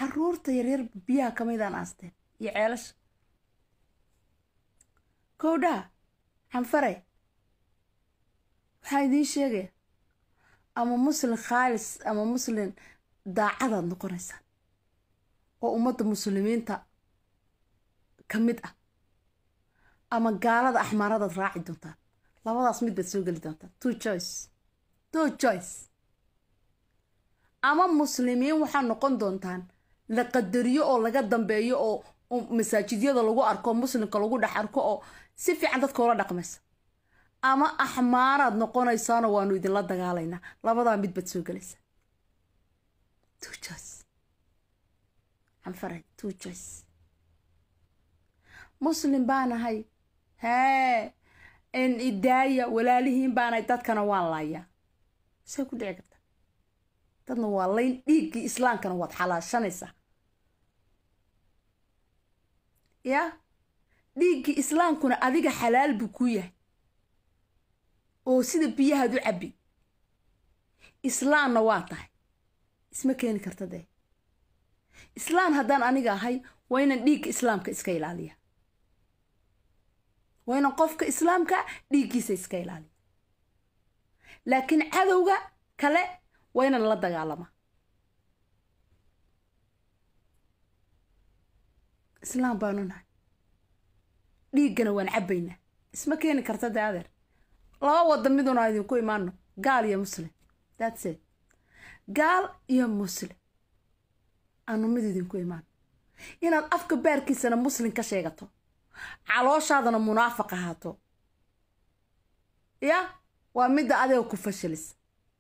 caruurta yaryar biyaha ka midaan aasteen iyo ceelasha kowdhaa canfare waxaa idiin sheegaya ama muslin khaalis ama muslin daacadaad noqonaysaan oo ummadda muslimiinta ka mid ah ama gaalada axmaaradaad raaci doontaan labadaas mid baad soo geli doontaan two choice two choice ama muslimiin waxaa noqon doontaan la qadariyo oo laga dambeeyo oo masaajidyada lagu arko muslimka lagu dhex arko oo si fiican dadka ula dhaqmaysa ama axmaaraad noqonaysaanoo waanu idinla dagaalaynaa labadaa mid baad soo gelaysaa two choice canfaray two choice muslim baanahay hee in idaaya walaalihiin baanahay dadkana waan laayaa say ku dhici karta dadna waa layn dhiiggii islaamkana waad xalaashanaysaa yaa dhiiggii islaamkuna adiga xalaal buu ku yahay oo sida biyahaad u cabbi islaamna waa tahay isma keeni karta dee islaam haddaan aniga ahay waa inaan dhiigga islaamka iska ilaaliya waa inaan qofka islaamka dhiiggiisa iska ilaaliya laakiin cadowga kale waa inaan la dagaalama islaam baanu nahay dhiiggana waan cabbaynaa isma keeni karta dee adeer laba wada miduna idinku imaano gaal iyo muslim thats it gaal iyo muslim aanu mid idinku imaano inaad afka baarkiisana muslim ka sheegato calooshaadana munaafiq ahaato ya waa midda adiga ku fashilisa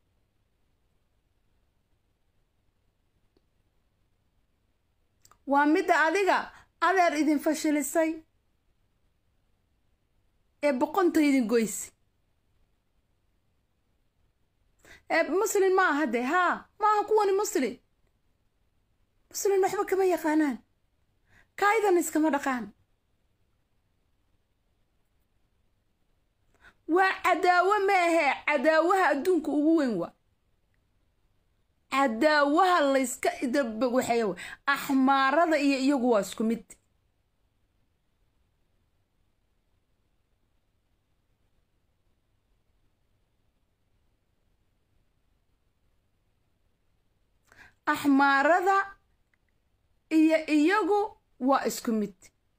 waa midda adiga adeer idin fashilisay ee boqonta idin goysi ee muslim ma aha dee haa ma aha kuwani muslim muslim waxba kama yaqaanaan kaidan iskama dhaqaan waa cadaawo ma ahee cadaawaha adduunka ugu weyn waa cadaawaha layska idabwaxeeya w axmaarada iyo iyagu waa isku mid axmaarada iyo iyagu waa isku mid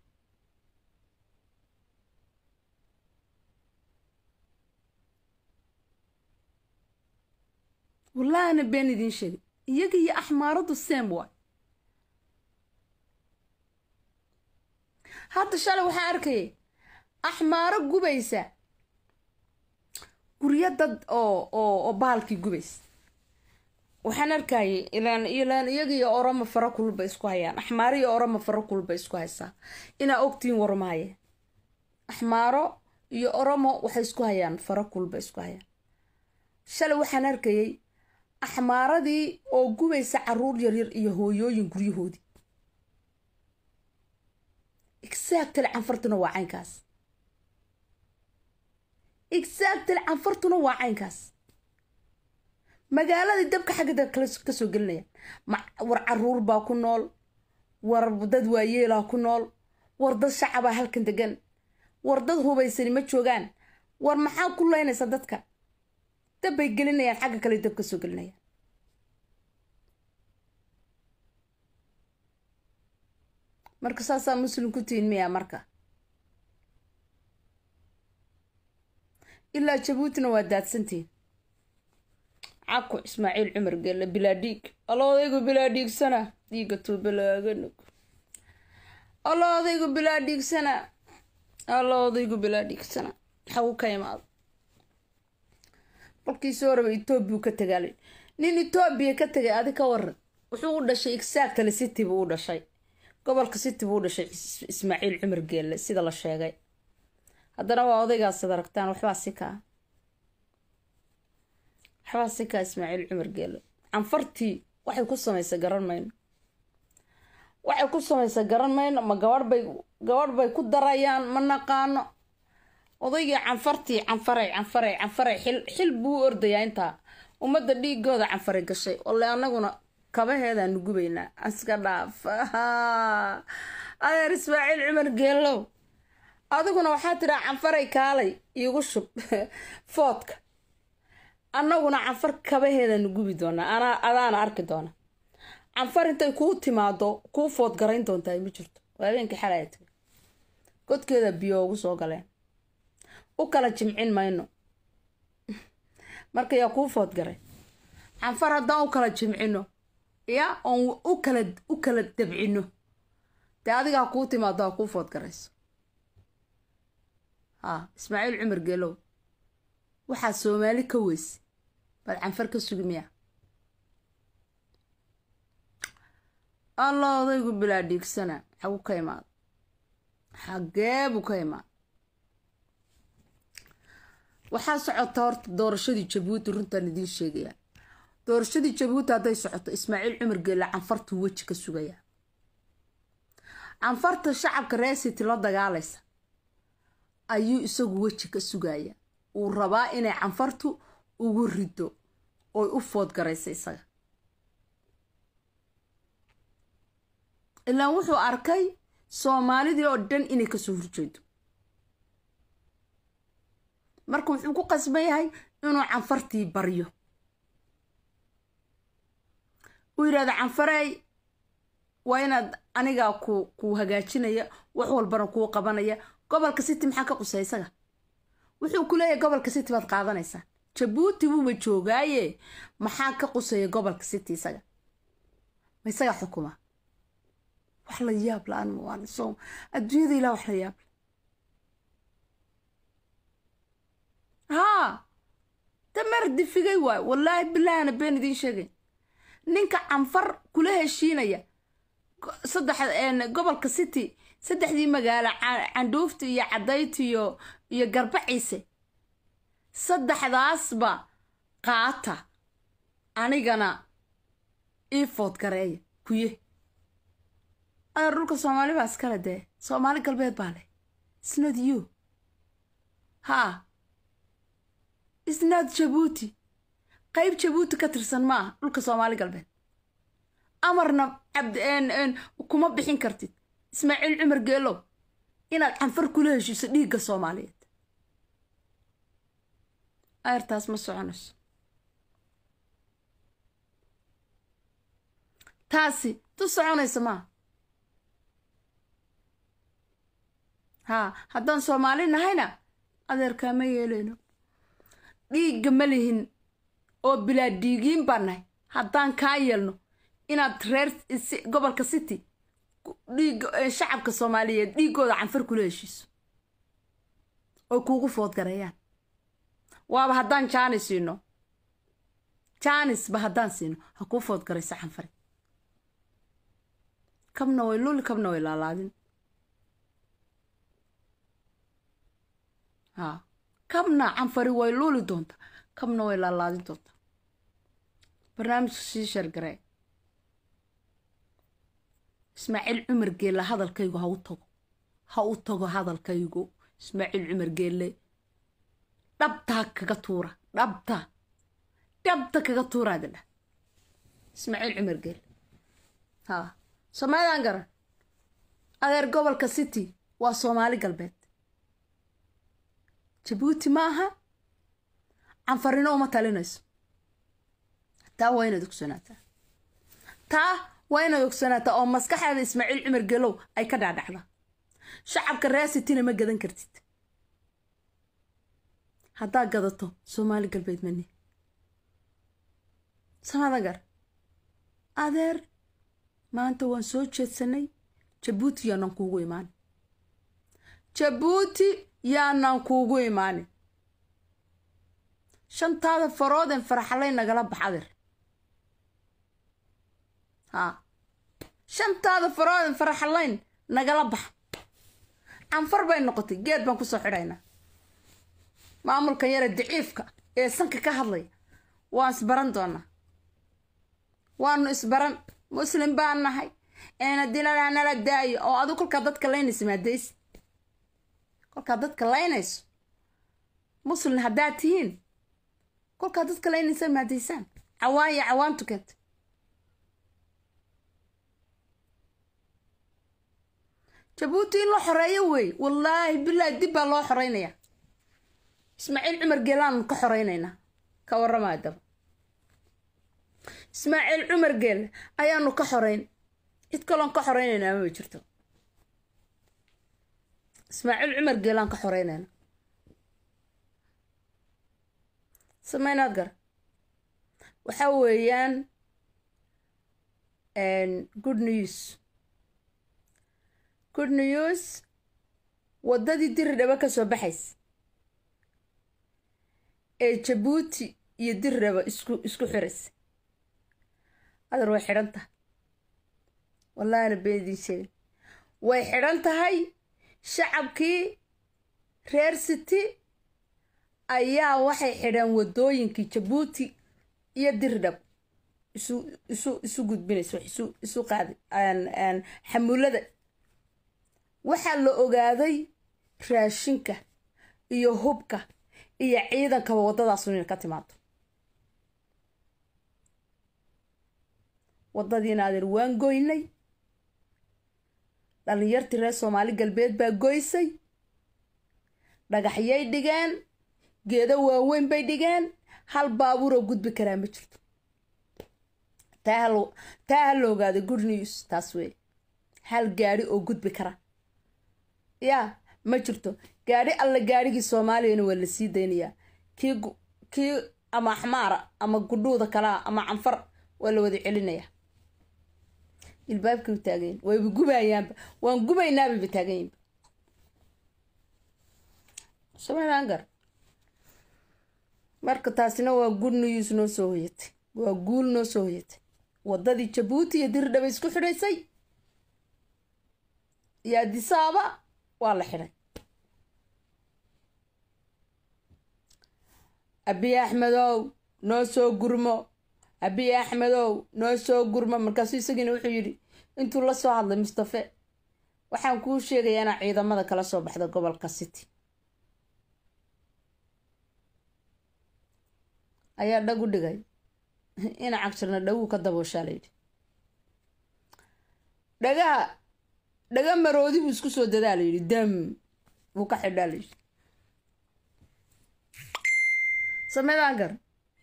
wallahina been idiin sheegay iyaga iyo axmaaradu seem waay hadda shalay waxaan arkayay axmaaro gubaysa guryo dad oo oo oo baalkii gubaysa waxaan arkayay ilaan ilaan iyaga iyo orama fara kulba isku hayaan axmaaro iyo orama fara kulba isku haysaa inaa ogtiin warmaaye axmaaro iyo oromo waxay isku hayaan fara kulba isku hayaan shalay waxaan arkayay axmaaradii oo gubaysa caruur yaryar iyo hooyooyin guryahoodii exactly canfartuna waa caynkaas exactly canfartuna waa caynkaas magaaladii dabka xagga ka soo gelinayaan war caruur baa ku nool war dad waayeelaa ku nool war dad shacabaa halkan degan war dad hubaysani ma joogaan war maxaa ku leynaysa dadka dab bay gelinayaan xagga kale dab ka soo gelinayaan marka saasaa muslim ku tihin miyaa marka ilaa jabuutina waa daadsantihin caku ismaaciil cumar gelle bilaa dhiig allo odaygu bilaa dhiigsana dhiiga tuubalaaganug allo odaygu bilaa dhiigsana allo odaygu bilaa dhiigsana xagu ka imaado kolkii soo raba etoobiya ka tagaalay nin etoobiya ka tagay adi ka waran wuxuu u dhashay exactly city buu u dhashay gobolka city buu u dhashay ismaaciil cumar geelle sida la sheegay haddana waa odaygaas ad aragtaan waxbaa si kaa waxbaa si kaa ismaaciil cumar geelle canfartii waxay ku samaysa garan mayno waxay ku samaysa garan mayno ma gabadh bay gabadh bay ku darayaan ma naqaano odaygii canfartii canfaray canfaray canfaray xil xil buu u ordayaa intaa ummadda dhiigooda canfaray gashay ole anaguna kabaheedaanu gubaynaa iska dhaaf adeer ismaaciil cumar geelow adiguna waxaa tidhaa canfaray kaalay iigu shub foodka annaguna canfar kabaheedaanu gubi doonaa anaa adaana arki doona canfar intay kuu timaado kuu food garayn doontaa ma jirto waa habeenkii xalaya tagay godkeeda biyo ugu soo galeen u kala jimcin mayno marka yaa kuu food garay canfar haddaan u kala jimcino ya oon u kala u kala dabcino dee adigaa kuu timaado ha kuu food garayso ha ismaaciil cumar geelow waxaa soomaali ka weyse baad canfar ka sugi miya allah odaygu bilaa dhiigsana xagu ka imaada xagee buu ka imaada waxaa socota horta doorashadii jabuuti runtaan idiin sheegayaa doorashadii jabuuti hadday socoto ismaaciil cumar geelle canfartuu weji ka sugayaa canfarta shacabka reesiti la dagaalaysa ayuu isagu weji ka sugayaa uu rabaa inay canfartu ugu rido oy u food garaysa isaga ilaan wuxuu arkay soomaalidii oo dhan inay kasoo horjeedo marka wuxuu ku qasban yahay inuu canfartii baryo uu yidhahda canfarey waa inaad anigaa ku kuu hagaajinaya wax walbana kuu qabanaya gobolka city maxaa ka qusay isaga wuxuu ku leeyahay gobolka city baad qaadanaysaa jabuuti buuba joogaaye maxaa ka qusaya gobolka city isaga ma isaga xukuma wax la yaab la-aan waan soo adduunyada ilaa wax la yaab haa dameer difigay waay wallaahi bilaahana been idiin sheegay ninka canfar kula heshiinaya saddex gobolka city saddexdii magaalo candhuufta iyo cadayti iyo iyo garbaciise saddexdaasba qaata anigana ii food gareeya kuye adeer dhulka soomaali baa iskale dee soomaali galbeed baa leh isnad you haa isnad jabuuti qayb jabuuti ka tirsan ma aha dhulka soomaali galbeed amarna cabd kuma bixin kartid ismaaciil cumar geelow inaad canfar kula heshiiso dhiigga soomaaliyeed ayrtaas ma soconayso taasi tu soconaysa maaha haa haddaan soomaali nahayna adeerkaa ma yeeleyno dhiigga ma lihin oo bilaa dhiigiin baan nahay haddaan kaa yeelno inaad reer gobolka city dhiig shacabka soomaaliyeed dhiiggooda canfar kula heshiiso oy kuugu food gareeyaan waaba haddaan jaanis siino jaanisba haddaan siino ha kuu food garayso canfari kabna way luli kabna way laalaadin haa kabna canfari way luuli doonta kabna way laalaadin doonta barnaamijka sii shargaree ismaaciil cumar geelle hadalkaygu ha u tago ha u tago hadalkaygu ismaaciil cumar geelle dhabtaa kaga tuura dhabta dhabta kaga tuuraada dhah ismaaciil cumar geelle haa soomaalidaan garan adeer gobolka city waa soomaali galbeed jabuuti ma aha canfarino uma talinayso taa waa inaad ogsoonaataa taa waa inaad ogsoonaataa oo maskaxaada ismaaciil cumar gelow ay ka dhaadhacda shacabka reasitina ma gadan kartid haddaad gadato soomaali galbeed mani samadagar adeer maanta waan soo jeedsanay jabuuti yaanaan kuugu imaanin jabuuti yaanaan kuugu imaanin shantaada farooden faraxalay nagala bax adeer haa shantaada farooden faraxalayn nagala bax canfar bay noqotay geed baan kusoo xidhaynaa maamulkan yare daciifka ee sanka ka hadlaya waan isbaran doonaa waanu isbaran muslim baan nahay eena dilana nala daayo oo adigu kolkaa dadka laynaysa maadaysi kolkaa dadka laynayso muslim haddaad tihiin kolkaa dadka laynaysa maadaysaan cawaan iyo cawaan tukanta jabuuti in la xoreeyo wey wallaahi bilaahi dib baa loo xoreynaya ismaaciil cumar geelaanu ka xoreynaynaa ka warramaa daba ismaaciil cumar geel ayaanu ka xoreyn cid kaloon ka xoreynaynaa ma jirto ismaaciil cumar geelaan ka xoreynayna sameynaad gar waxa weeyaan good news good news waddadii diridhaba ka soo baxays ee jabuuti iyo diridhaba isku isku xiraysa adar way xidhan tahay wallahina been idiin sheegay way xidhan tahay shacabkii reer city ayaa waxay xidheen waddooyinkii jabuuti iyo dirdhab isu isu isu gudbinaysa wax isu isu qaaday xamuulada waxaa la ogaaday raashinka iyo hubka iyo ciidankaba waddadaas inay ka timaado waddadiina adeer waan goynay dhallinyartii reer soomaali galbeed baa goysay dhagaxyay dhigeen geedo waaweyn bay dhigeen hal baabuuroo gudbi karaa ma jirto taa ha la ogaaday good news taas wey hal gaadhi oo gudbi kara yaa ma jirto gaadhi alla gaadhigii soomaaliyana waa la sii daynayaa kii kii ama axmaara ama gudhuuda kalaa ama canfar waa la wada celinayaa ilbaabkii u taagayin wayba gubayaanba waan gubaynaababa taaganyinba somalangar marka taasina waa good news noo soo hoyatay waa guul noo soo hoyatay waddadii jabuuti iyo dirdhaba isku xidhaysay iyo adisaaba waa la xidhay abiy axmedow noo soo gurmo abiy axmedow noo soo gurmo markaasuu isagiina wuxuu yidhi intuu la soo hadlay mustafe waxaan kuu sheegayaa inaa ciidamada kala soo baxda gobolka city ayaa dhag u dhigay ina cagsirna dhaguu ka dabooshaa layidhi dhagaha dhaga maroodi buu isku soo dadaa layidhi dam wuu ka xidhaa layidhi sameydaan gar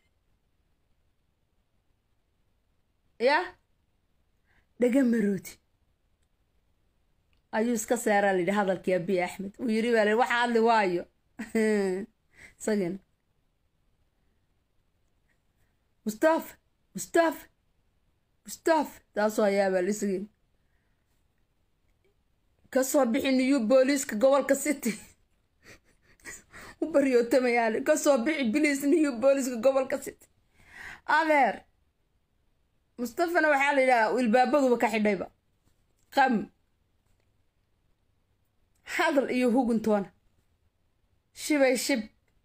yah dhaga maroodi ayuu iska saaraa layidhi hadalkii abiy axmed uu yidhi baa layidhi waxa hadli waayo isagiina mustafa mustafa mustafa taasoo ayaabaa lisagin kasoo bixi niyu booliiska gobolka city u baryootamayaan kasoo bixi biliis niyu booliiska gobolka city adeer mustafana waxaa la yidhaha ilbaabaduba ka xidhayba qam hadal iyo huguntoona shibay shib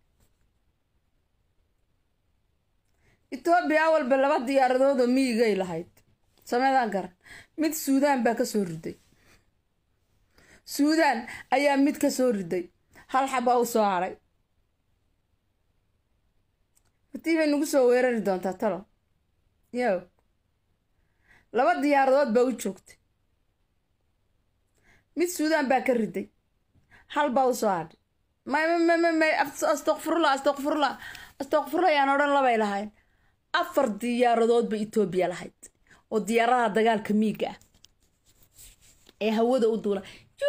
etoobiya walba laba diyaaradood oo miyigay lahayd sameydaan garan mid suudaan baa ka soo riday suudaan ayaa mid ka soo riday hal xabaa u soo haray hatii bay nagu soo weerari doontaa talo yo laba diyaaradood baa u joogtay mid suudaan baa ka riday hal baa u soo hadhay may may may astaqfirullah astaqfirullah astaqfirullah ayaan odhan labay lahayn afar diyaaradood ba etoobiya lahayd oo diyaaradaha dagaalka miiga ah ee hawada u duula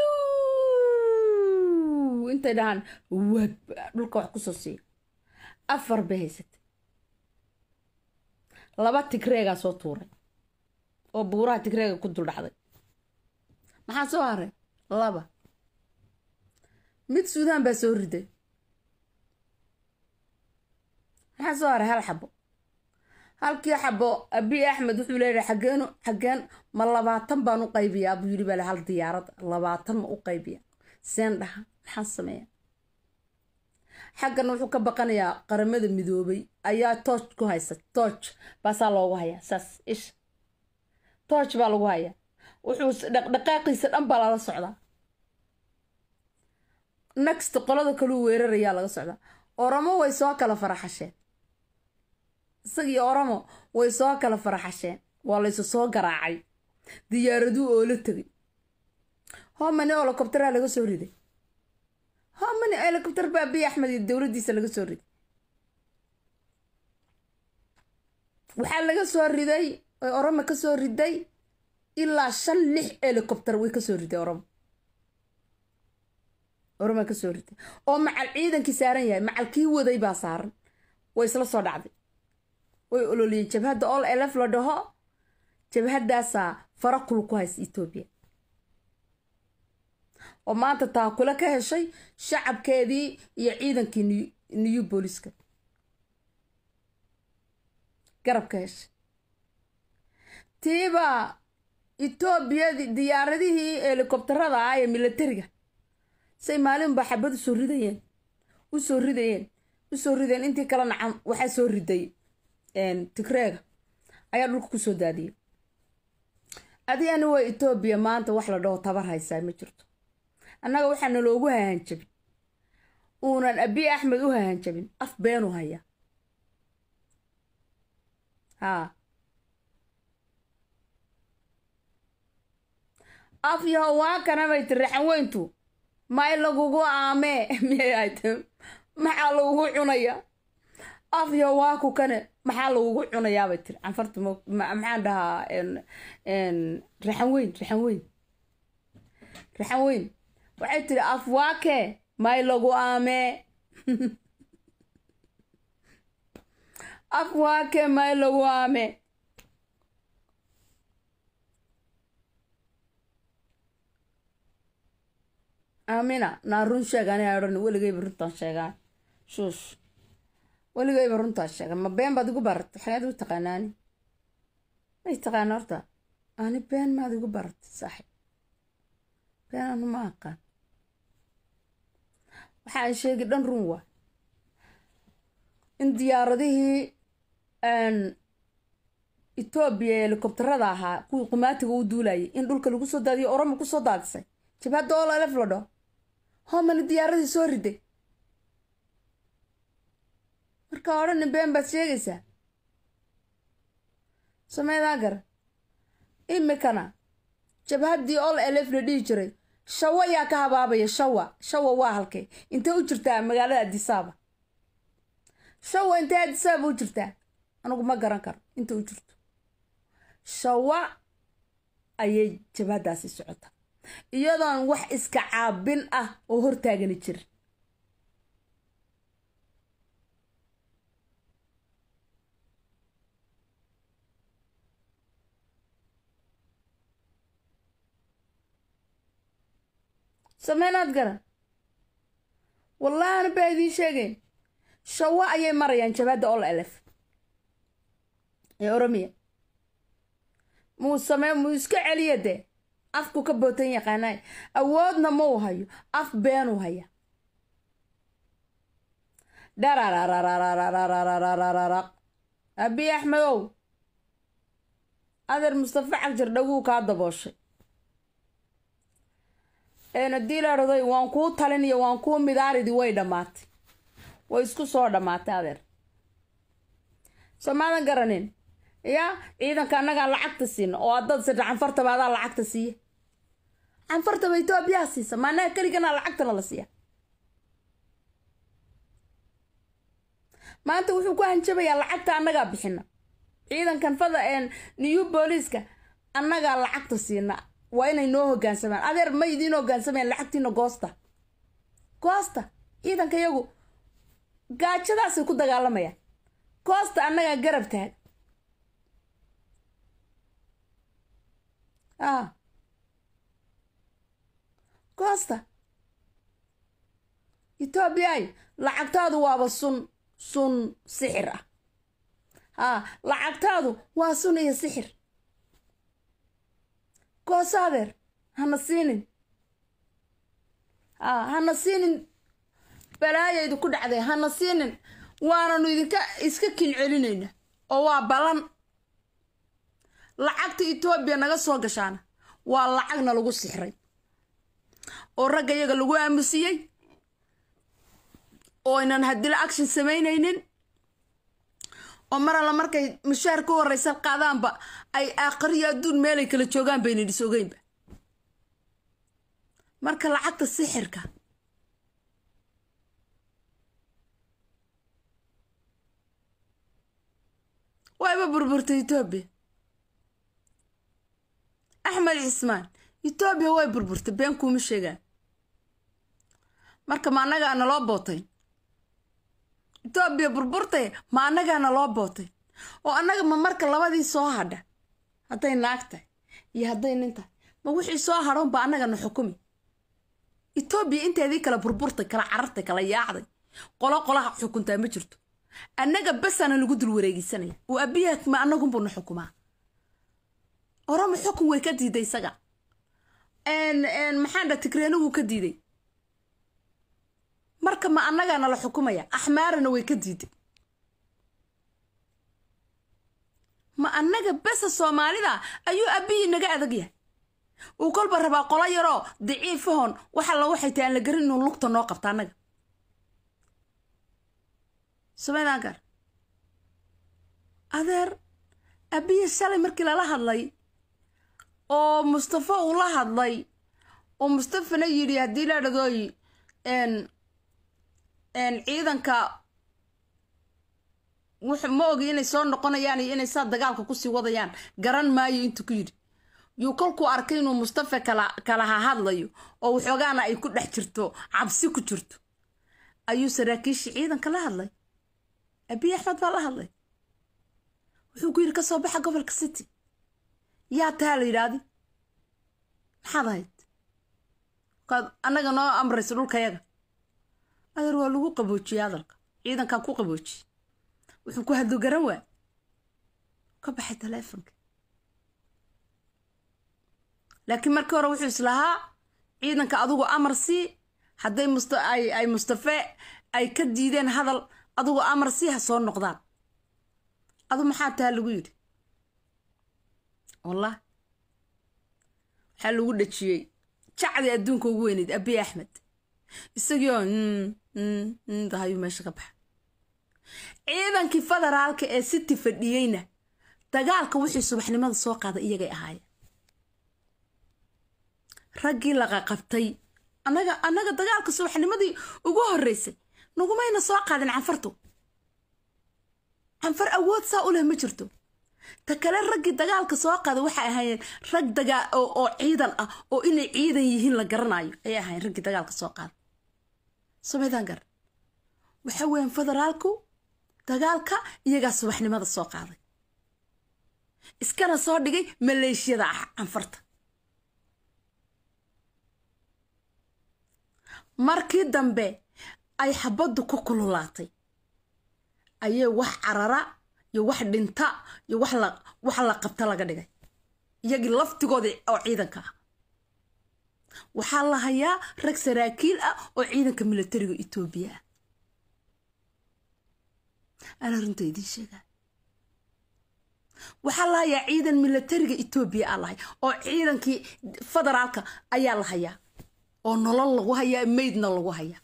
intay dhahaan wab dhulka wax kusoo siiya afar bay haysatay laba tigreegaa soo tuuray oo buuraha tigreega ku duldhacday maxaa soo haray laba mid suudaan baa soo riday maxaa soo haray hal xabo halkii xabo abiy axmed wuxuu leeyahay xageenu xageen ma labaatan baan u qaybiyaa buu yidhi bale hal diyaarad labaatan ma u qaybiya seen dhaha maxaan sameeya xaggan wuxuu ka baqanayaa qaramada midoobay ayaa tooj ku haysa tooj baasaa loogu hayaa saas isha tooj baa lagu hayaa wuxuu dhaqdhaqaaqiisa dhan baa lala socdaa next qolada kaluu weerarayaa laga socdaa oromo way soo kala faraxasheen isagii oromo way soo kala faraxasheen waa laysu soo garaacay diyaaraduu oo la tegay homani helicoptera laga soo riday homani helicopter baa abiy axmed iyo dowladdiisa laga soo riday waxaa laga soo riday oy oromo ka soo riday ilaa shan lix helicopter way kasoo riday oromo oroma kasoo riday oo macal ciidankii saaran yahay macal kii waday baa saaran way isla soo dhacday way ololiyeen jabhadda ol elef la dhaho jabhaddaasaa fara kul ku haysa etoobiya oo maanta taakule ka heshay shacabkeedii iyo ciidankii new booliska garab ka heshay tiibaa etoobiya diyaaradihii helikobtarada ah ee milatariga say maalinba xabad usoo ridayeen usoo ridayeen usoo ridayeen intii kale nacan waxaa soo riday tigreega ayaa dhulka kusoo daadiyay adigani waa etoobiya maanta wax la dhaho tabar haysaa ma jirto annaga waxaana loogu hahanjabin uunan abiy axmed u hahanjabin af beenu hayaa haa af yaho waa kana bay tiri raxan weyntu may lagugu aamee miyay ahayd maxaa lagugu cunaya af yaho waa ku kane maxaa lagugu cunayaa bay tiri canfarta maxaan dhahaa raxan weyn raxan weyn raxan weyn waxay tiri af waake may lagu aamee af waake may lagu aamee aamina naa run sheeg ani odhan weligayba runtaan sheegaan shuush weligayba runtaan sheegan ma been baad igu baratay xageed u taqaanaani may taqaana horta ani been maad igu baratay saaxib been anu ma aqaan waxaan sheegi dhan run waa in diyaaradihii etoobiya helikobtarada ahaa kuwii qumaatiga u duulayay in dhulka lagu soo daadiyo oroma kusoo daadisay jabhadda oo lalef la dhaho homani diyaaradii soo riday markaa odhani been baad sheegaysaa sameedaa gara imikana jabhaddii ol elef la dhihi jiray shawa yaa ka habaabaya shawa shawa waa halkay intay u jirtaa magaalada adisaaba shawa intay adisaaba u jirtaa anigu ma garan karo inta u jirto shawa ayay jabhaddaasi socota iyadoon wax iska caabin ah oo hortaagani jirin sameynaad garan wallahina baa idiin sheegayn shawo ayay marayaan jabhadda ol elef ee oromiya muu samee muu iska celiya dee afku ka bootan yaqaanaay awoodna ma uu hayo af beenuu haya dhararararararararararaq abiy axmedow adeer mustafa cagjar dhaguu kaa dabooshay haddii la dhaday waan kuu taliniyo waan kuu midaaridi way dhammaatay way isku soo dhammaatay adeer soo maadan garanin yaa ciidanka annagaa lacagta siina oo haddaad sirta canfartaba adaa lacagta siiya canfartaba etoobiyaa siisa maanaha keligana lacagtana la siiya maanta wuxuu ku hanjabayaa lacagta annagaa bixina ciidankan fada new booliiska annagaa lacagta siina waa inay noo hogaansamaan adeer ma idiin hogaansamayaan lacagtiina goosta goosta ciidanka iyagu gaajadaasay ku dagaalamayaan goosta annagaa garab taag a goosta etoobiyay lacagtaadu waaba sun sun sixir ah haa lacagtaadu waa sun iyo sixir gooso adeer hana siinin haa hana siinin balaayaydu ku dhacday hana siinin waananu idinka iska kin celinayna oo waa balan lacagta etoobiya naga soo gashaana waa lacagna lagu sixray oo ragga iyaga lagu aamusiyey oo aynan hadila action samaynaynin oo mar alla markay mushaar ka horreysa qaadaanba ay aakhariyo adduun meelay kala joogaan baynan is ogeynba marka lacagta sixirka wayba burburtay etoobiya axmed cismaan etoobiya way burburtay been kuuma sheegaan marka ma annagaa naloo bootay etoobiya burburtay ma annagaa naloo bootay oo annaga ma marka labadii soo hadha hadday naag tahay iyo hadday nin tahay ma wixii soo hadhoon ba annagana xukumi etoobiya inteedii kala burburtay kala carartay kala yaacday qolo qolaha xukuntaa ma jirto annaga basana lagu dul wareegisanaya oo abiyaha ma annagunbuna xukumaa orama xukun way ka diiday isaga maxaan dha tigreena wuu ka diiday marka ma annagaana la xukumaya axmaarana way ka diiday ma annaga besa soomaalida ayuu abiyi naga adag yahay uu kolba rabaa qolo yaroo daciifahon waxa la waxay tahay aan la garin inuu lugta noo qabta annaga sumaydaan gar adeer abiya shalay markii lala hadlay oo mustafa uu la hadlay oo mustafana yidhi haddii la dhadooyi ciidanka ma ogi inay soo noqonayaan iyo inay saa dagaalka kusii wadayaan garan maayo intuu ku yidhi yuu kolkuu arkay inuu mustafa kalaha hadlayo oo waxoogaana ay ku dhex jirto cabsi ku jirto ayuu saraakiishii ciidanka la hadlay abiy axmed baa la hadlay wuxuu ku yidhi ka soo baxa gobolka city yaa tahaa la yidhaahdi maxaad ahayd kaad annaga noo amraysa dhulkayaga adeer waa lagu qaboojiyey hadalka ciidankaa ku qaboojiyey wuxuu ku hadlo garan waa ka baxay taleefonka laakiin markii hore wuxuu islahaa ciidanka adugu amar sii hadday ay mustafe ay ka diideen hadal adugu amar sii ha soo noqdaan adu maxaa taha lagu yidhi wallah waxaa lagu dhajiyey jacdi adduunka ugu weyneyd abiy axmed isagiioo dahayuu meesha ka baxa ciidankii federaalka ee city fadhiyeyna dagaalka wixii subaxnimada soo qaada iyagay ahaayeen raggii laqaqabtay annaga annaga dagaalka subaxnimadii ugu horreysay nagumayna soo qaadin canfartu canfar awood saa u leh ma jirto ta kale raggii dagaalka soo qaada waxay ahaayeen rag dagaa oo ciidan ah oo inay ciidan yihiin la garanayo ayay ahaayeen raggii dagaalka soo qaada somaydaan gar waxa weeyaan federaalku dagaalka iyagaa subaxnimada soo qaaday iskana soo dhigay maleeshiyada ah canfarta markii dambe ay xabaddu ku kululaatay ayay wax carara iyo wax dhinta iyo wax la qabta laga dhigay iyagii laftigooda oo ciidanka ah waxaa la hayaa rag saraakiil ah oo ciidanka milatariga etoobiya ah anaa runta idiin sheegaa waxaa la hayaa ciidan milatariga etoobiya aa lahay oo ciidankii federaalka ayaa la hayaa oo nolol lagu hayaa maydna lagu hayaa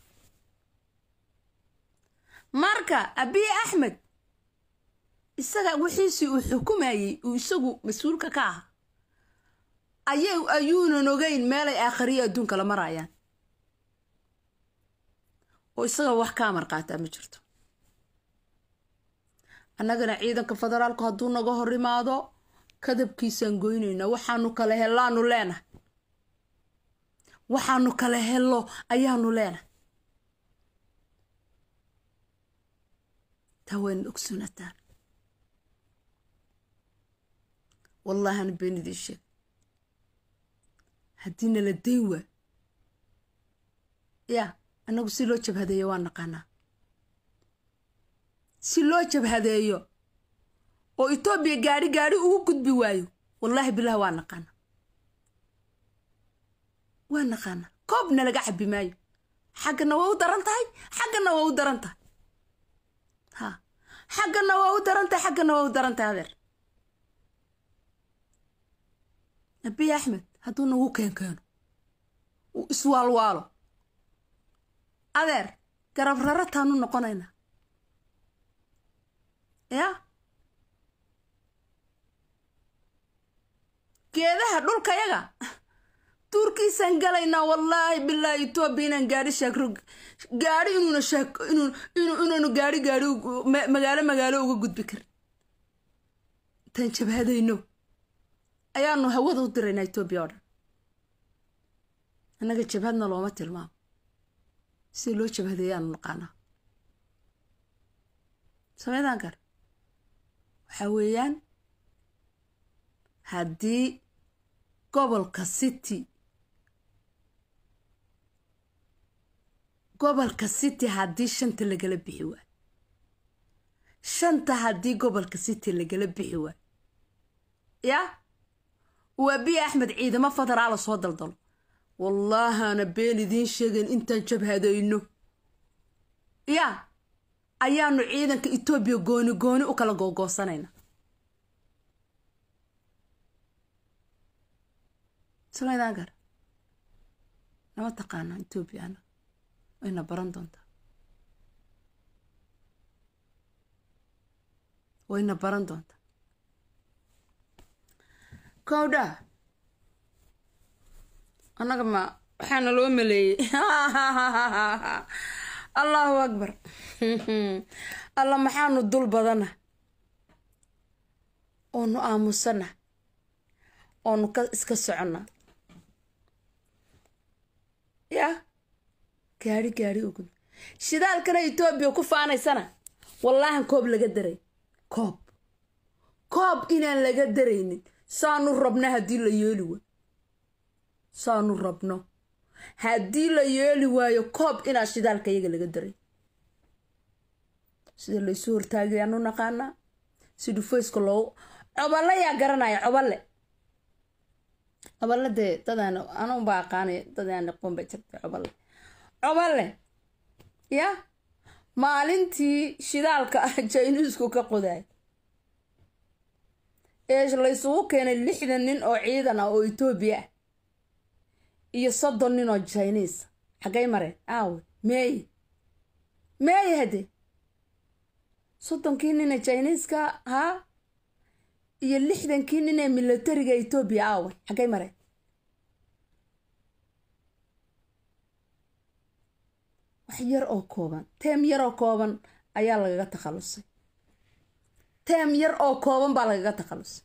marka abiy axmed isaga wixiisii uu xukumayey uu isagu mas-uulka ka aha ayay ayuunan ogeyn meelay aakhariya adduunka la marayaan oo isaga wax ka amar qaataa ma jirto annagana ciidanka federaalku hadduu naga hor imaado kadabkiisaan goynaynaa waxaanu kala hellaanu leenahay waxaanu kala hello ayaanu leenahay taa wayna ogsoonataan wallahana been idiin sheeg haddii nala dayn waa yaa annagu si loo jabhadeeyo waa naqaanaa si loo jabhadeeyo oo etoobiya gaadhi gaadhi ugu gudbi waayo wallaahi bilah waa naqaana waa naqaana koobna laga cabi maayo xaggana waa u daran tahay xaggana waa u daran tahay ha xaggana waa u daran tahay xaggana waa u daran tahay adeer abiy axmed hadduu nagu keenkeeno uu iswaalwaalo adeer garab rarataanu noqonaynaa yaa geedaha dhulkayaga duurkiisaan galaynaa wallaahi bilaahi etoobiya inaan gaari shaakro gaari inuuna shaak inuu inuu inuunu gaari gaari magaalo magaalo uga gudbi karin intaan jabhadayno ayaanu hawada u diraynaa etoobiya oo dhan annaga jabhadna looma tilmaamo sida loo jabhadeeyaanu naqaanaa sameydaan kar waxaa weeyaan haddii gobolka city gobolka city haddii shanta lagala bixi waayo shanta haddii gobolka city lagala bixi waayo yaa waa biya axmed ciidamo federaala soo daldalo wallaahana been idiin sheegayn intaan jabhadayno yaa ayaanu ciidanka etoobiya gooni gooni u kala googoosanayna samaydaan gar nama taqaana etoobiya ana wayna baran doontaa wayna baran doontaa kowdha annaga ma waxaana loo maleeyey allahu akbar alla maxaanu dul badana oonu aamusana oonu ka iska socona yaa gaari gaari ugu shidaalkana etoobiya ku faanaysana wallaahan koob laga daray koob koob inaan laga daraynin saanu rabna haddii la yeeli waayo saanu rabno haddii la yeeli waayo koob inaa shidaalka iyaga laga daray sida laysu hortaagayaanu naqaanaa si dhufayska loogu coballe yaa garanaya coballe coballe dee dadaan anuunbaa aqaanay dadaan aqoon ba jirtay coballe coballe ya maalintii shidaalka ah jayniisku ka qodaay ee laysugu keenay lixdan nin oo ciidan ah oo etoobiya ah iyo soddon nin oo jiniis xaggay mareen aawe meeye meeye haddee soddonkii nin ee jiniiska haa iyo lixdankii nin ee milatariga etoobiya aawe xaggay mareen wax yar oo kooban teem yar oo kooban ayaa lagaga takhalusay teem yar oo kooban baa lagaga takhalusay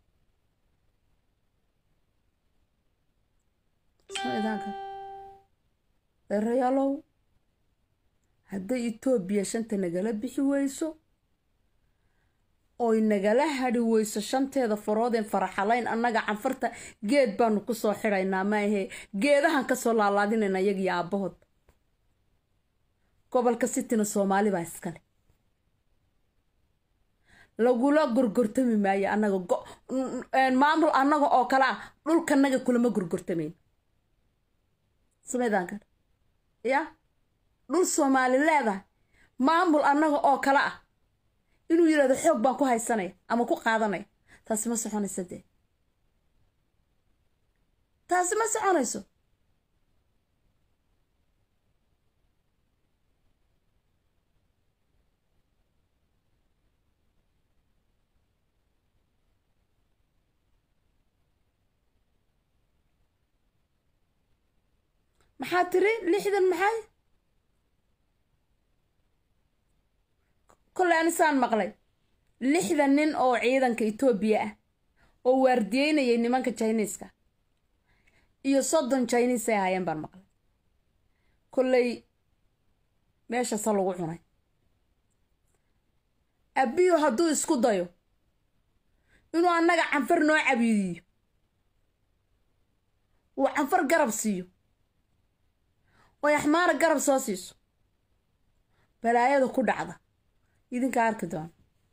dheerayaalow hadday etoobiya shanta nagala bixi weyso oy nagala hadhi weyso shanteeda faroodeen faraxalayn annaga canfarta geed baanu kusoo xidhaynaa maahee geedahan kasoo laalaadinayna iyagiyo aabbahood gobolka sitina soomaali baa iskale lagula gorgortami maayo annaga maamul annaga oo kale ah dhulkanaga kulama gorgortamayn samaydaankan ya dhul soomaali leedahay maamul annaga oo kale ah inuu yidhahdo xoog baan ku haysanaya ama ku qaadanaya taasi ma soconayso dee taasi ma soconayso maxaa tiri lixdan maxay kolley anisaan maqlay lixdan nin oo ciidanka etoobiya ah oo waardiyeynayay nimanka jiniiska iyo soddon jiniis ay ahaayeen baan maqlay kolley meeshasa lagu cunay abiyo hadduu isku dayo inuu annaga canfar noo cabiidiyo uu canfar garab siiyo oy axmaara garab soo siiso balaayada ku dhacda idinkaa arki doona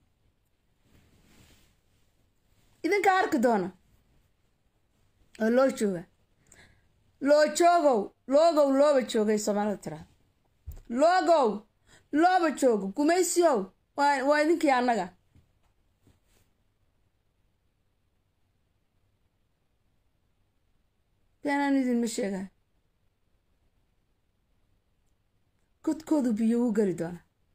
idinkaa arki doona oo loo jooga loo joogow loogow looba joogay soomaalida tiraada loogow looba joogo gumaysiyow waa idinkii annaga beenaan idinma sheegaa godkoodu biyo u geli doona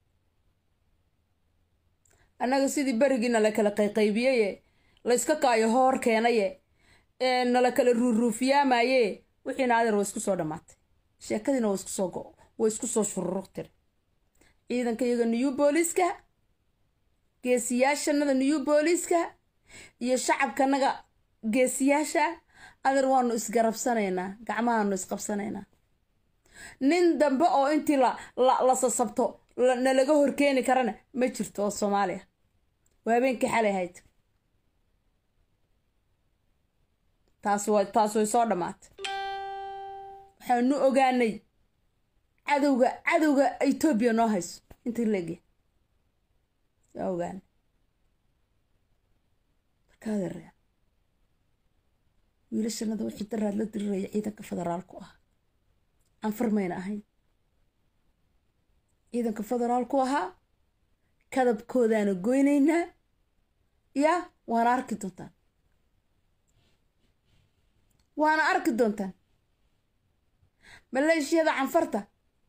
annaga sidii berigiina la kala qayqaybiyaye layska kaayo hoor keenaye nala kala ruuruufiyaamaye wixiina adeer waa isku soo dhammaatay sheekadiina waa isku soo go waa isku soo shururuq tiri ciidanka iyaga new booliiska geesiyaashanada new booliiska iyo shacabkanaga geesiyaasha adeer waanu isgarabsanaynaa gacmahaanu isqabsanaynaa nin dambe oo intii la la sasabto nalaga horkeeni karana ma jirto oo soomaaliya waa habeenkii xalay ahayd taas wa taas way soo dhammaatay waxaanu ogaanay cadowga cadowga etoobiya noo hayso intii leegya waa ogaanay markaaderea wiilashanada wixii daraad la diriraya ciidanka federaalku ah anfar mayna ahayn ciidanka federaalku ahaa kadabkoodaana goynaynaa yaa waana arki doontaan waana arki doontaan maleeshiyada canfarta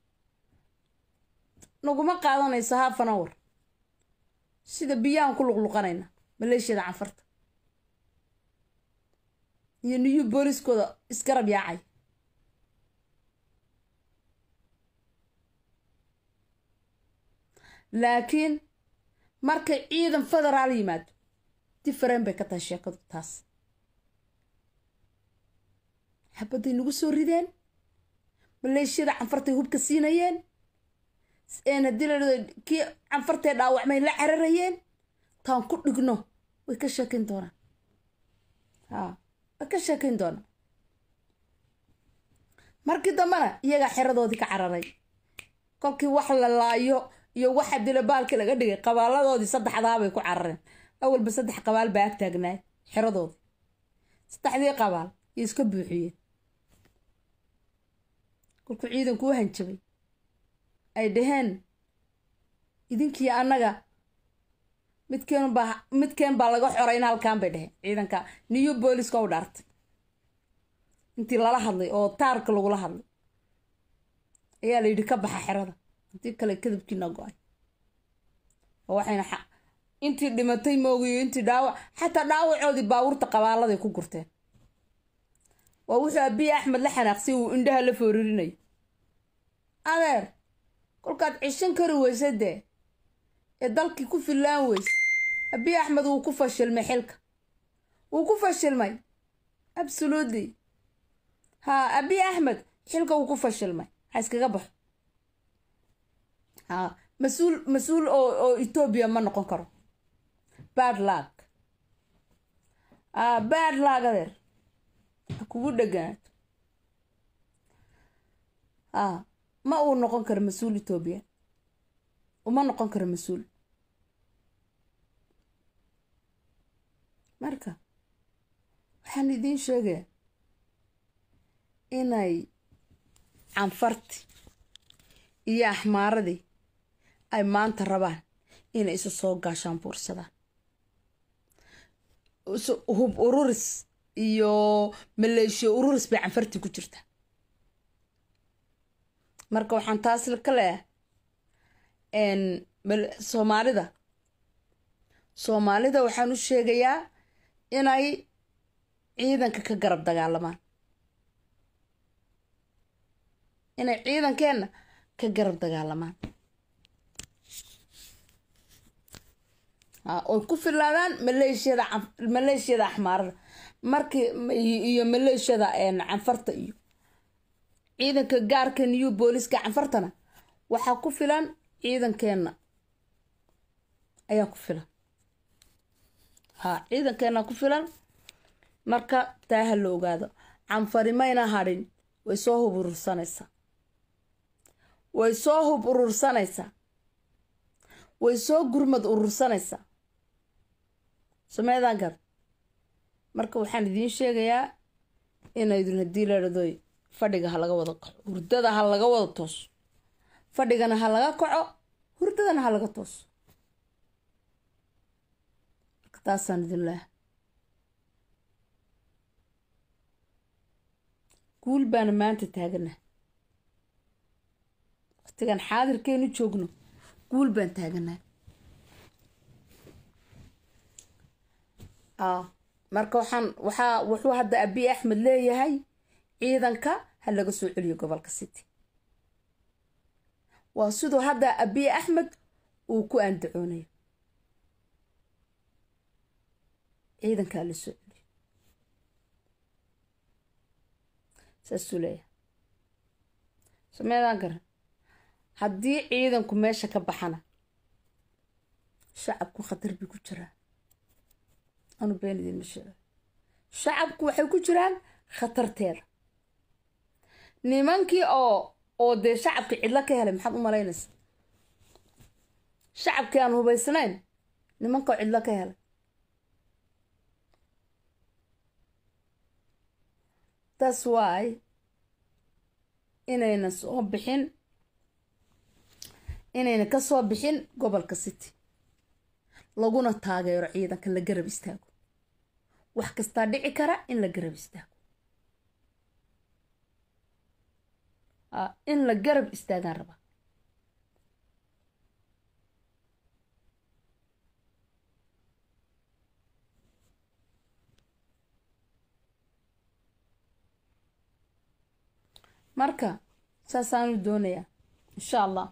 naguma qaadanayso haafan awar sida biyaan ku luqluqanayna maleeshiyada canfarta iyo niyu booliskooda isgarab yaacay laakiin markay ciidan federaal yimaado differen bay ka tahay sheekadu taas xabadday nagu soo rideen maleeshiyada canfartay hubka siinayeen haddii la kii canfartee dhaawacmay la cararayeen taan ku dhigno way ka sheekayn doonaan haa way ka sheekayn doonaan markii dambena iyagaa xeradoodii ka cararay kolkii wax la laayo iyo waxa dila baalkii laga dhigay qabaaladoodii saddexdaabay ku carareen awalba saddex qabaal baa ag taagnaay xeradoodii saddexdii qabaal iyo iska buuxiyeen kolkuu ciidanku u hanjabay ay dhaheen idinkii annaga midkeen baa midkeen baa laga xoray in halkaan bay dhaheen ciidanka new booliska u dhaartay intii lala hadlay oo taarka lagula hadlay ayaa la yidhi ka baxa xerada intii kale kadabkiina go-ay oo waxayna intii dhimatay moogiyo intii dhaawac xataa dhaawacoodii baabuurta qabaaladay ku gurteen waa wuxuu abiy axmed la xanaaqsay uu indhaha la foorarinayo adeer kolkaad cishan kari weysa dee ee dalkii ku fillaan weyse abiy axmed wuu ku fashilmay xilka wuu ku fashilmay absolutely haa abiy axmed xilka wuu ku fashilmay ha iskaga baxo haa mas-uul mas-uul oo oo etoobiya ma noqon karo bad lag aa bad lag adeer ha kugu dheganaato aa ma uu noqon karo mas-uul etoobiya uma noqon karo mas-uul marka waxaan idiin sheegaya inay canfarti iyo axmaaradii ay maanta rabaan inay isu soo gaashaan buursadaan hub ururis iyo maleeshiya ururis bay canfartii ku jirtaa marka waxaan taas ka leeyahay soomaalida soomaalida waxaan u sheegayaa inay ciidanka ka garab dagaalamaan inay ciidankeenna ka garab dagaalamaan oy ku filaadaan maleeshiyada maleeshiyada axmaarada markii iyo maleeshiyada canfarta iyo ciidanka gaarka new booliska canfartana waxaa ku filan ciidankeenna ayaa ku filan haa ciidankeenna ku filan marka taa ha la ogaado canfari mayna hadhin way soo hub urursanaysaa way soo hub urursanaysaa way soo gurmad urursanaysaa sameedaan gar marka waxaan idiin sheegayaa inaydun haddii ladhadoy fadhiga ha laga wada kaco hurdada ha laga wada tooso fadhigana ha laga kaco hurdadana ha laga tooso marka taasaan idin leeha guul baana maanta taagana waqtigan xaadirkeenu joogno guul baan taaganaa marka waxaan waxaa wuxuu hadda abiy axmed leeyahay ciidanka ha laga soo celiyo gobolka city waa siduu hadda abiy axmed uu ku andacoonayo ciidankaa la soo celiyo saasuu leeyahay sameedaan garan haddii ciidanku meesha ka baxana shacabku khatar bay ku jiraan anu been idiinma sheego shacabku waxay ku jiraan khatarteeda nimankii oo oo dee shacabkii cidlo ka helay maxaad u malaynaysa shacabkii aan hubaysnayn nimanka oo cidlo ka helay that's why inayna soo bixin inayna ka soo bixin gobolka city laguna taageero ciidanka la garab istaago wax kastaa dhici kara in la garab istaago in la garab istaagaan rabaa marka saasaanu doonayaa insha allah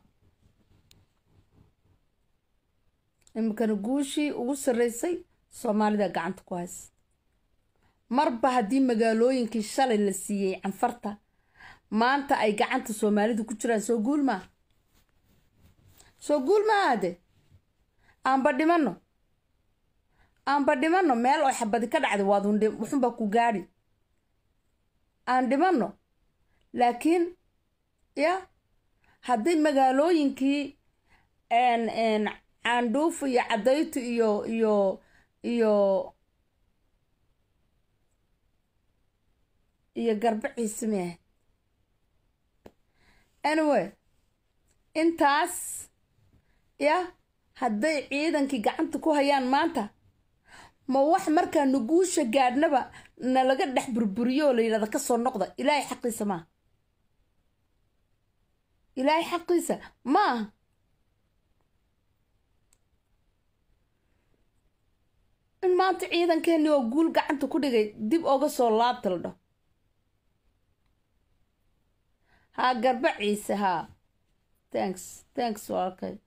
iminkana guushii ugu sarreysay soomaalida gacanta ku haysa marba haddii magaalooyinkii shalay la siiyey canfarta maanta ay gacanta soomaalidu ku jiraan soo guul maa soo guul maa ade aanba dhimanno aanba dhimanno meel oo xabadi ka dhacday waad wuxunbaa ku gaadhi aan dhimanno laakiin ya hadday magaalooyinkii caandhuuf iyo cadaytu iyo iyo iyo iyo garbaciisi miahayd anyway intaas ya hadday ciidankii gacanta ku hayaan maanta ma wax markaa nuguusha gaadhnaba nalaga dhex burburiyo oo la yidhahda ka soo noqda ilaahay xaqiisa maaha ilaahay xaqiisa ma aha in maanta ciidankeenii oo guul gacanta ku dhigay dib oga soo laabta la dhaho haa garba ciise haa thanks thanks walaalkay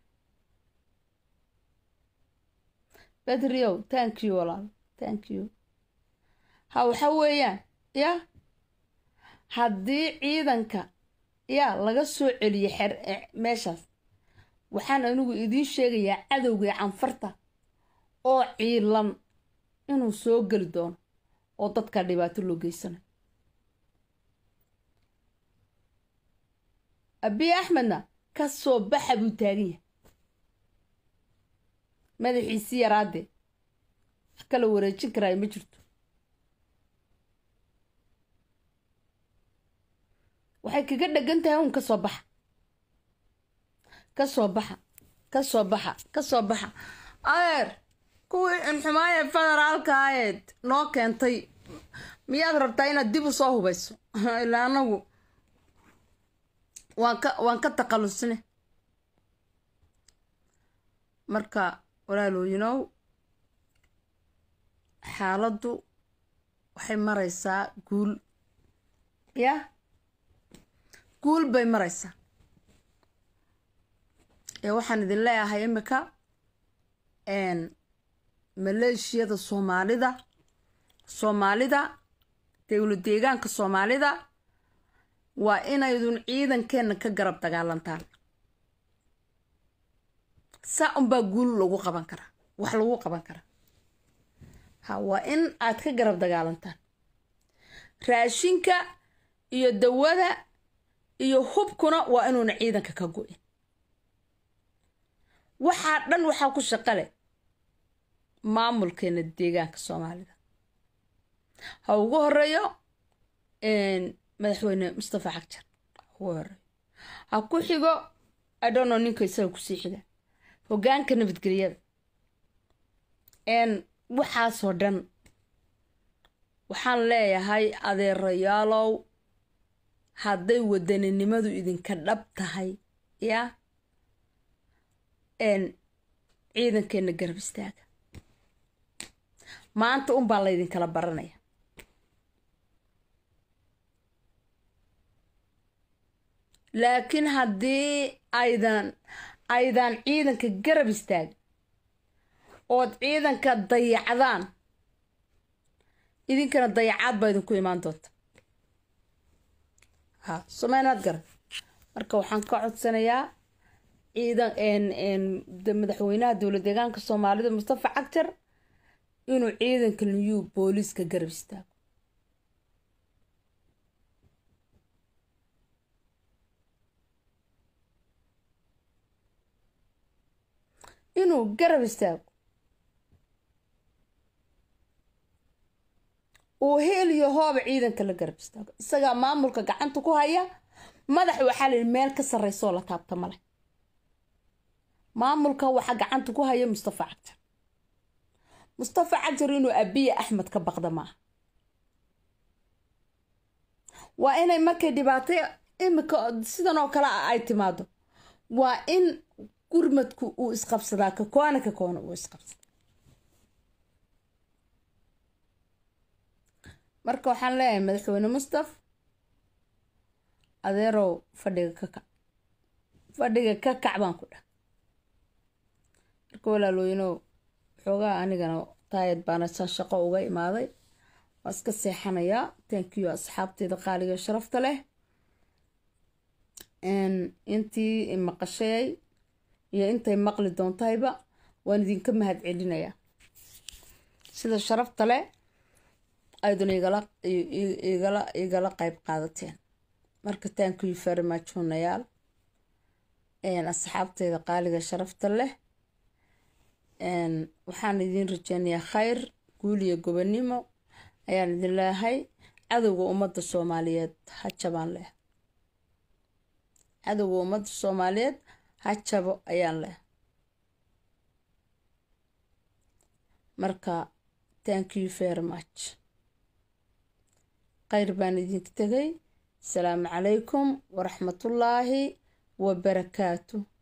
bedriow thank you walaal thank you ha waxa weeyaan ya haddii ciidanka ya laga soo celiyo xer meeshaas waxaan anigu idiin sheegayaa cadowgai canfarta oo ciilan inuu soo geli doono oo dadka dhibaato loo geysanayo abiy axmedna ka soo baxa buu taagan yahay madaxiisii yaraadee wax kala wareejin karaayo ma jirto waxay kaga dhegan tahay un ka soo baxa ka soo baxa ka soo baxa ka soo baxa adeer kuwii inxumaaya federaalka ahayd noo keentay miyaad rabtaa inaad dib u soo hubayso ilaa anagu waan ka waan ka taqalusne marka walaalooyinow xaaladdu waxay maraysaa guul ya guul bay maraysaa ee waxaan idin leeyahay imika maleeshiyada soomaalida soomaalida dowla deegaanka soomaalida waa inaydun ciidankeenna ka garab dagaalantaan saa unbaa guul lagu qaban karaa wax lagu qaban karaa ha waa in aad ka garab dagaalantaan raashinka iyo dawada iyo hubkuna waa inuuna ciidanka ka go-in waxaa dhan waxaa ku shaqale maamulkeena deegaanka soomaalida ha ugu horeeyo madaxweyne mustafa xagjar ha ugu horeeyo ha ku xigo adhono ninka isaga kusii xiga hogaanka nabadgelyada waxaasoo dhan waxaan leeyahay adeerayaalow hadday wadaninimadu idinka dhab tahay ya ciidankeenna garab istaaga maanta unbaa laydinkala baranaya laakiin haddii aydan aydan ciidanka garab istaagin ood ciidanka dayacdaan idinkana dayacaad baa idinku imaan doonta ha someynaad garan marka waxaan ka codsanayaa ciidan madaxweynaha dowlad deegaanka soomaalida mustafa cagjar inuu ciidanka new booliiska garab istaago inuu garab istaago uu heel iyo hooba ciidanka la garab istaago isagaa maamulka gacanta ku haya madax waxaa la yidhi meel ka sarreysoo la taabta male maamulka waxaa gacanta ku haya mustafa cagjar mustafa cagjar inuu abiya axmed ka baqda maaha waa inay markay dhibaato imika sidan oo kale ah ay timaado waa in gurmadku uu isqabsadaa ka koona ka koona uu isqabsadaa marka waxaan leeyahay madaxweyne mustaf adeerow fadhiga ka kac fadhiga ka kac baan ku dhah marka walaalooyinow xoogaa anigana taayad baana saa shaqo uga imaaday waa iska seexanayaa tankiyo asxaabteeda qaaliga sharafta leh intii maqashayay iyo intay maqli doontahayba waan idinka mahad celinayaa sida sharafta leh ayduna igala igala igala qayb qaadateen marka tankiyo farmaajonayaal asxaabteeda qaaliga sharafta leh waxaan idiin rajeynayaa khayr guul iyo gobonimo ayaan idin leeyahay cadowga ummadda soomaaliyeed ha jabaan leh cadowga ummadda soomaaliyeed ha jabo ayaan leh marka thank you very much khayr baan idinka tegay asalaamu calaykum waraxmatullaahi wabarakaatu